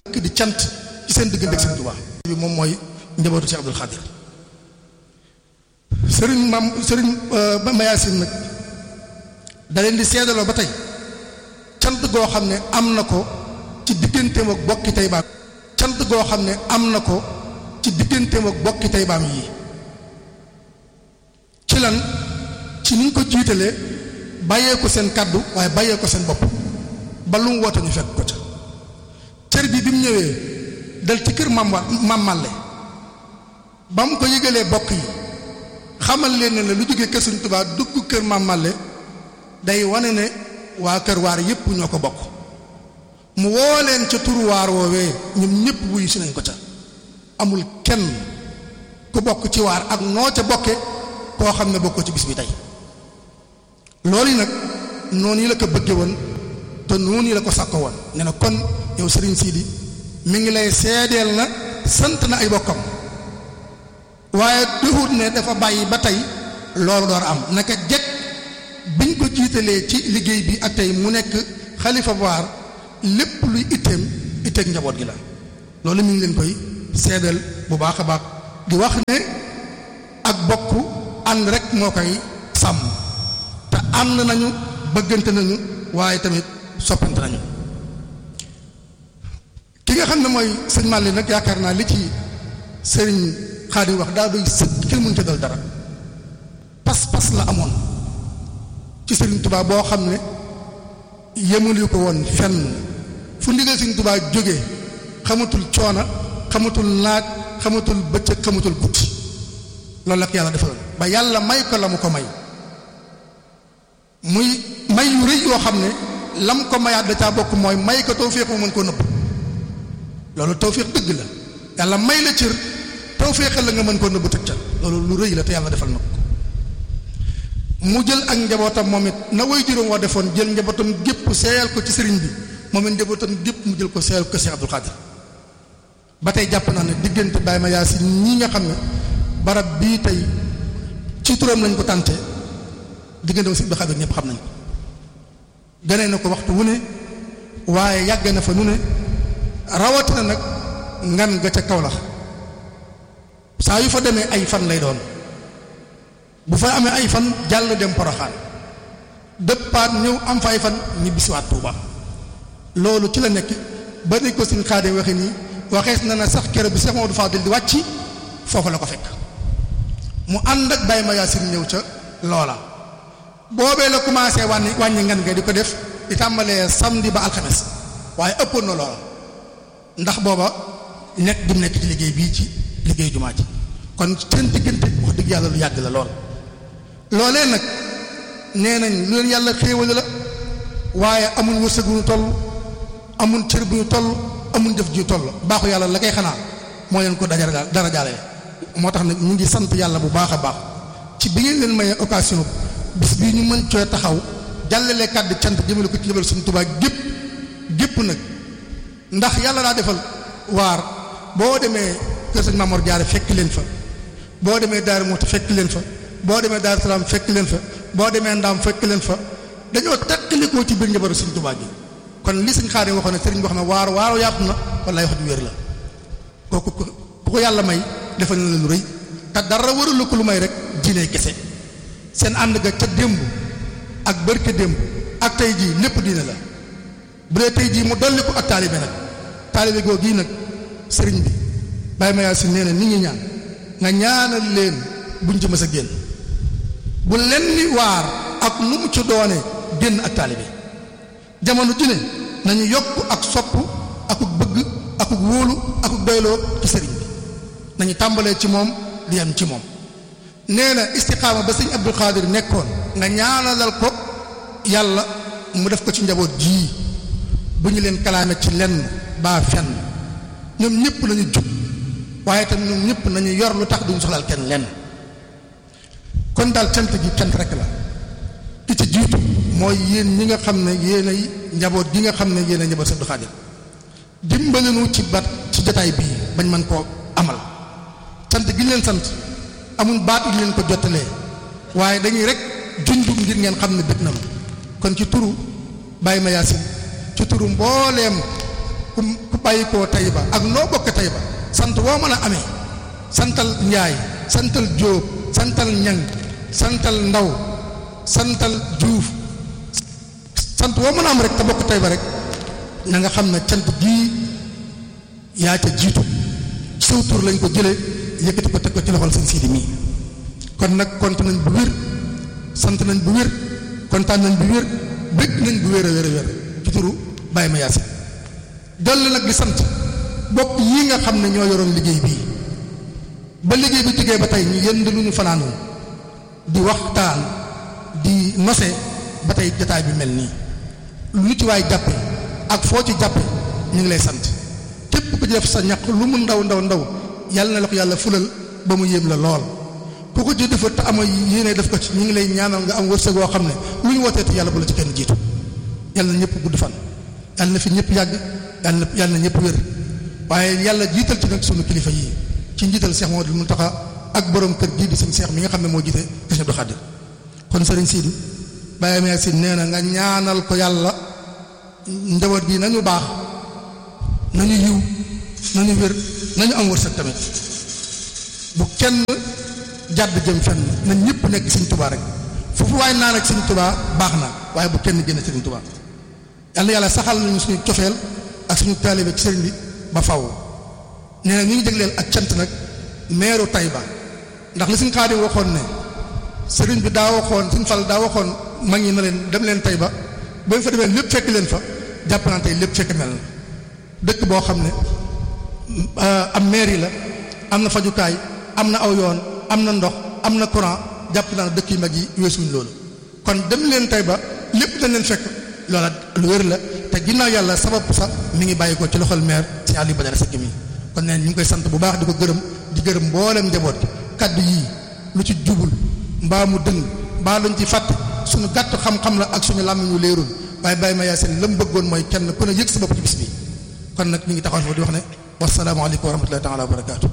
di cant ci seen diggante ak Sëriñ Tuubaa bi moom mooy njabootu Cheikh Abdoul Khadir sëriñ maam sëriñ Mayacine nag da leen di seedaloo ba tey cant goo xam ne am na ko ci digganteem ak bokki tey baam cant goo xam ne am na ko ci digganteem ak bokki tey baam yii ci lan ci niñ ko jiitalee bàyyee ko seen kàddu waaye bàyyee ko seen bopp ba lu mu woote ñu fekk ko ca cër bi bi mu ñëwee dal ci kër mam mam Màlle ba mu ko yëgalee bokk yi xamal leen ne lu jógee kër Sëriñ Tuubaa dugg kër mam Màlle day wane ne waa kër waar yépp ñoo ko bokk mu woo leen ca turu waar woowee ñoom ñépp wuyu si nañ ko ca amul kenn ku bokk ci waar ak noo ca bokke koo xam ne bokkoo ci bis bi tey loolu yi nag noonu yi la ko bëgge woon te noonu yi la ko sàkko woon ne na kon yow sëriñ Sidi mi ngi lay seedeel na sant na ay bokkam waaye duhut ne dafa bàyyi ba tey loolu door am naka jekk biñ ko jiitalee ci liggéey bi ak tey mu nekk xalifa waar lépp luy itteem itteeg njaboot gi la loolu mi ngi leen koy seedeel bu baax a baax di wax ne ak bokk ànd rek moo koy sàmm te ànd nañu bëggante nañu waaye tamit soppante nañu ki nga xam ne mooy sëñ Màlle nag yaakaar naa li ci sëriñ Xaadim wax daa doy sëkk kenn mënut a dal dara pas-pas la amoon ci sëriñ Tuubaa boo xam ne yemul ko woon fenn fu ndigal sëriñ Tuubaa jógee xamatul coona xamatul naaj xamatul bëccëg xamatul guddi loolu la ko yàlla defaloon ba yàlla may ko la mu ko may muy may yu rëy yoo xam ne lam ko mayaat da caa bokk mooy may ko tawféex mu mën koo nëbb loolu tawféex dëgg la yàlla may la cër tawféexal la nga mën koo nëbb tëj ca loolu lu rëy la te yàlla defal na ko mu jël ak njabootam moom it na way juróom wa defoon jël njabootam gépp seeyal ko ci sëriñ bi moom it njabootam gépp mu jël ko seeyal ko Cheikh Abdoul Khadir ba tey jàpp naa ne diggante Baye ma yaa si ñii nga xam ne barab bii tey ci turam lañ ko tànte diggante si Abdoul Khadir ñëpp xam nañ ko gënee na ko waxtu wu ne waaye yàgg na fa nu ne rawatina nag ngan ga ca kaw la saa yu fa demee ay fan lay doon bu fa amee ay fan jàll dem poroxaan dëppaat ñëw am fa ay fan ñibbisiwaat Tuuba loolu ci la nekk ba ni ko suñ xaadee waxe nii waxees na na sax kero bi Cheikh Mamadou Fadil di wàcc foofu la ko fekk mu ànd ak Baye Mayacine ñëw ca loola boobee la commencé wàññi wàññi ngan nga di ko def di tàmbalee samedi ba alxames waaye ëppoon na loola ndax booba nekk di nekk ci liggéey bii ci liggéey jumaa ji kon seen diggante wax dëgg yàlla lu yàgg la lool loolee nag nee nañ lu leen yàlla xéewale la waaye amul wërsëg bu ñu toll amul cër bu ñu toll amul jëf ju ñu toll baaxu yàlla la koy xanaa moo leen ko dajara dara jaale moo tax nag ñu ngi sant yàlla bu baax a baax ci bi ngeen leen mayee occasion bis bii ñu mën cooy taxaw jàllale kàddu cant jëmale ko ci lebal suñu Tuubaa gépp gépp nag ndax yàlla daa defal waar boo demee kër sëñ Mamoor Jaare fekk leen fa boo demee Daaru Muxti fekk leen fa boo demee Daaru Salaam fekk leen fa boo demee Ndaam fekk leen fa dañoo takkalikoo ci biir njabootu suñu Tuubaa gi kon li sëñ Xaadim waxoon ne sëriñ boo xam ne waar waaru yaatu na wallaay wax ju wér la kooku ku ko yàlla may defal na la lu rëy te dara warul ko lu may rek diine kese seen ànd ga ca démb ak bërke démb ak tey jii lépp diine la bu dee tey jii mu dolli ko ak taalibe nag taalibe goo gii nag sëriñ bi Baye Mayacine nee na nit ñi ñaan nga ñaanal leen buñ ci mës a génn bu leen ni waar ak nu mu ci doone génn ak taalibe jamono ju ne nañu yokk ak sopp akuk bëgg akuk wóolu akuk doyloo ci sëriñ bi nañu tàmbalee ci moom di yem ci moom nee na istiqaama ba sëñ Abdul Xaadir nekkoon nga ñaanalal ko yàlla mu def ko ci njaboot jii bu ñu leen kalaame ci lenn baa fenn ñoom ñëpp nañu jub waaye tam ñoom ñëpp nañu yor lu tax duñu soxlaal kenn lenn kon daal cant gi cant rek la ki ci jiitu mooy yéen ñi nga xam ne yéen ay njaboot gi nga xam ne yéen ay njaboot Abdul Xaadir dimbalinu ci bat ci jotaay bii bañ mën koo amal sant gi leen sant amul baat yu leen ko jottalee waaye dañuy rek junj ngir ngeen xam ne bëgg na ma kon ci turu Baye Mayacine ci turu mbooleem ku ku bàyyi koo Tayba ak noo bokk Tayba sant woo mën a amee santal Njaay santal Jóob santal Ñang santal Ndaw santal Juuf sant woo mën a am rek te bokk Tayba rek na nga xam ne cant gii yaa ca jiitu saw tur lañ ko jële yëkkati ko teg ko ci loxol sëñ Sidi mii kon nag kont nañ bu wér sant nañ bu wér kontaan nañ bu wér bëgg nañ bu wér a wér a wér ci turu Baye ma Yaasin dolli nag di sant bokk yii nga xam ne ñoo yoroon liggéey bii ba liggéey bi jógee ba tey ñu yënd lu ñu fanaanoon di waxtaan di nose ba tey jataay bi mel nii lu ci waay jàppe ak foo ci jàppe ñu ngi lay sant képp ku ci def sa ñaq lu mu ndaw ndaw ndaw yàlla na la ko yàlla fulal ba mu yéem la lool ku ko ci defar te ama yéene def ko ci ñu ngi lay ñaanal nga am wërsëg woo xam ne lu ñu wootee te yàlla bu la ci kenn jiitu yàlla na ñëpp gudd fan yàlla na fi ñëpp yàgg yàlla na yàlla na ñëpp wér waaye yàlla jiital ci nag sunu kilifa yii ci njiital Cheikh Mamadou Mountakha ak borom kër gii di sëñ Cheikh mi nga xam ne moo jiite Sëñ Abdou Khadir kon sëriñ Sidi Baye Mère si nee na nga ñaanal ko yàlla njaboot gi nañu baax nañu yiw nañu wér nañu am wërsëg tamit bu kenn jàdd jëm fenn na ñëpp nekk Sëñ Tuubaa rek foofu waaye naan ak Sëñ Tuubaa baax na waaye bu kenn génn Sëñ Tuubaa yàlla yàlla saxal nañu suñu cofeel ak suñu taalibe ci sëriñ bi ba faw nee na ñu ngi jégleel ak cant nag meeru Tayba ndax li suñ Xaadim waxoon ne sëriñ bi daa waxoon suñ fal daa waxoon mag ñi na leen dem leen Tayba ba fa demee lépp fekk leen fa jàpp naa tey lépp fekk mel na dëkk boo xam ne am mairie la am na fajukaay am na aw yoon am na ndox am na courant jàpp naa dëkk yu mag yi weesuñ loolu kon dem leen Tayba lépp dañ leen fekk loola lu wér la te ginnaaw yàlla sabab sax mi ngi bàyyi ko ci loxol maire si Aliou Badara Seck mi kon neen ñu ngi koy sant bu baax di ko gërëm di gërëm mboolem njaboot gi kaddu yii lu ci jubul mbaa mu dëng mbaa luñ ci fàtte suñu gàtt xam-xam la ak suñu làmmiñ ñu leerul waaye Baye ma Yaasin la mu bëggoon mooy kenn ku ne yëg sa bopp ci bis bi kon nag ñu ngi taxaw foofu di wax ne wasalaamaaleykum wa rahmatullahi taala wa barakaatu.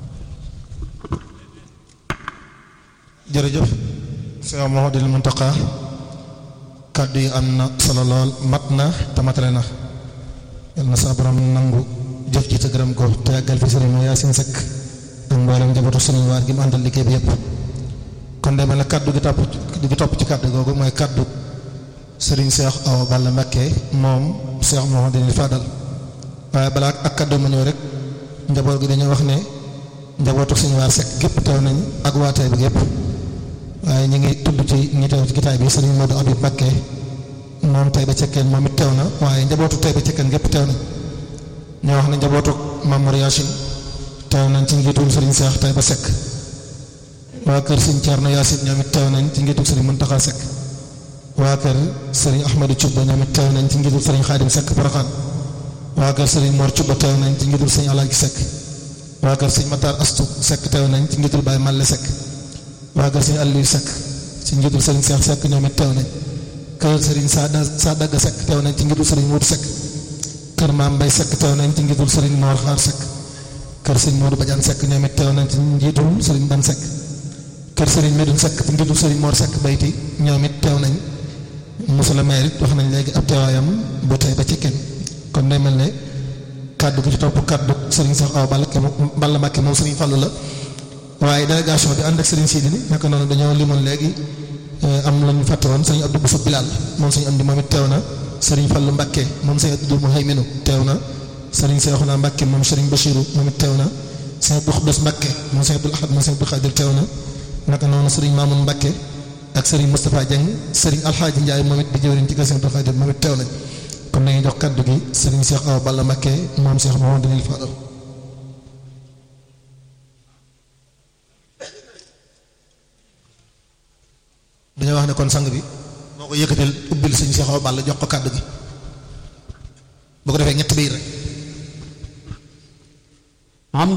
jërëjëf Cheikh Mouhamadoul Mountakha kàddu yi am na solo lool mat na te matale na yal na sa borom nangu jëf ji te gërëm ko te yàggal fi sëriñ Yaasin Sekk ak mboolem njabootu sëriñ waar gi mu àndal liggéey bi yëpp kon de mel na kàddu gi topp gi topp ci kàddu googu mooy kàddu sëriñ Cheikh Awa Balla Mbacké moom Cheikh Mouhamadoul Fadal waaye balaa ak kàddu ma ñëw rek njaboot gi dañoo wax ne njabootu sëriñ waar Sekk gépp teew nañ ak waa Taïba bi gépp waaye ñu ngi tudd ci ñi teew ci gitaay bi sëriñ Modou Abib Mbacké moom Taïba Cekkeen moom it teew na waaye njabootu Taïba Cekkeen gépp teew na ñoo wax ne njabootu Mamour Yacine teew nañ ci njiitul sëriñ Cheikh Taïba Seck waa kër sëriñ Thierno Yacine ñoom it teew nañ ci njiitul sëriñ Mountakha Seck waa kër sëriñ Ahmadou Thioub ñoom it teew nañ ci njiitul sëriñ Khadim Seck Porokhane waa kër sëriñ Mor Thioub teew nañ ci njiitul sëriñ Alaaji Seck waa kër sëriñ Matar Astou Seck teew nañ ci njiitul Baye Malle Seck waa kër sëriñ Aliou Seck ci njiitul sëriñ Cheikh Seck ñoom it teew nañ kër sëriñ Sada Sadaga Seck teew nañ ci njiitul sëriñ Moudou Seck kër Maam Mbay Seck teew nañ ci njiitul sëriñ Mor Xaar Seck kër sëriñ Modou Badiane Seck ñoom it teew nañ ci njiitul sëriñ Dan Seck kër sëriñ Medoune Seck ci njiitul sëriñ Mor Seck bayti ñoom it teew nañ monsieur le maire it wax nañ léegi ab teewaayam bu tey ba ci kenn kon day mel ne kàddu gi ci topp kàddu sëriñ Cheikh Awa Balla Balla Mbacké moom sëriñ Fallou la waaye délégation bi ànd ak sëriñ Sidi ni naka noonu dañoo limoon léegi am lañu fàtte woon sëriñ Abdou Bousso Bilal moom sëriñ am di moom it teew na sëriñ Fallou Mbacké moom sëriñ Abdou Mouhayminu teew na sëriñ Cheikhouna Mbacké moom sëriñ Bachirou moom it teew na sëriñ Abdou Khoudoss Mbacké moom sëriñ Abdou Ahad moom sëriñ Abdou Khadir teew na naka noonu sëriñ Mamoun Mbacké ak sëriñ Moustapha Dieng sëriñ Alxaaji Ndiaye moom it di jëwriñ ci kër sëriñ Abdou Khadir moom it teew nañ kon dañuy jox kaddu gi sëriñ Cheikh Awa Balla Mbacké moom Cheikh Mouhamadoul Fadal dañoo wax ne kon sang bi moo ko yëkkatil ubbil sëñ Cheikh Awa Balla jox ko kàddu gi boo ko defee ñett biir rek